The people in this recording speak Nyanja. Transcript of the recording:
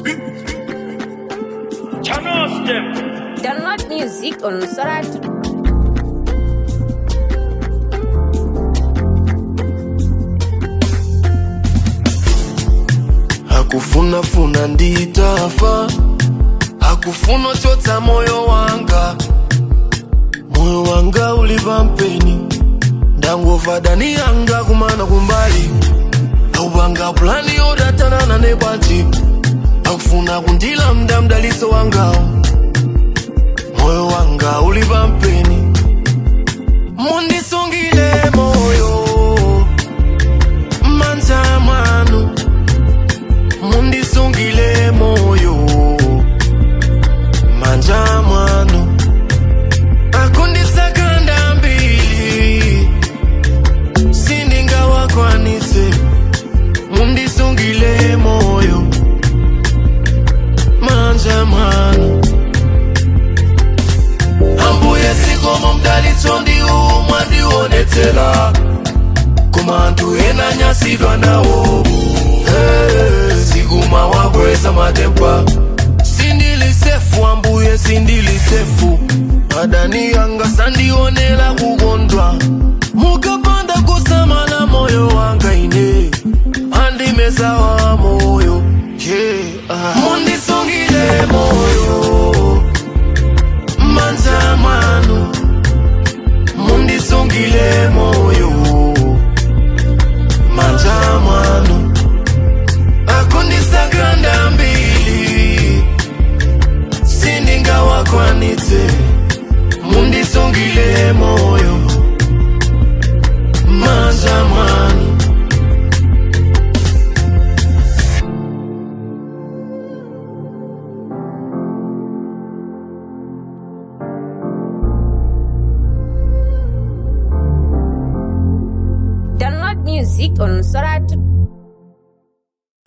Channels them. Download music on Soratu. hakufunafuna nditafa hakufuna chotsa moyo wanga moyo wanga ulipa mpeni ndangova dani yanga kumana kumbali aupanga pulani yodatanana nebwaji akufuna kundila mda mdaliso wangawo moyo wanga ulipa mpeni mundisungile moyo manja mwanu mundisungile moyo manja mwanu akundisakanda mbili sindingawakwanise mundisungile moyo manja mwanu ambuye sikomo mdalitso ndiwu mwandionetsela koma anthu ena nyasidwa nawo hey, siguma wakweza matempa sindilisefu ambuye sindilisefu adani yanga sandionela kukondwa mukapanda kusamala moyo wanga ine andimesawa moyo yeah. ah. mundisungile moyo manja mwanu mundisungile moyo manja mwanu akundisakanda mbili sindingawakwanitse mundisungile moyo manja mwanu Download music on Soratu.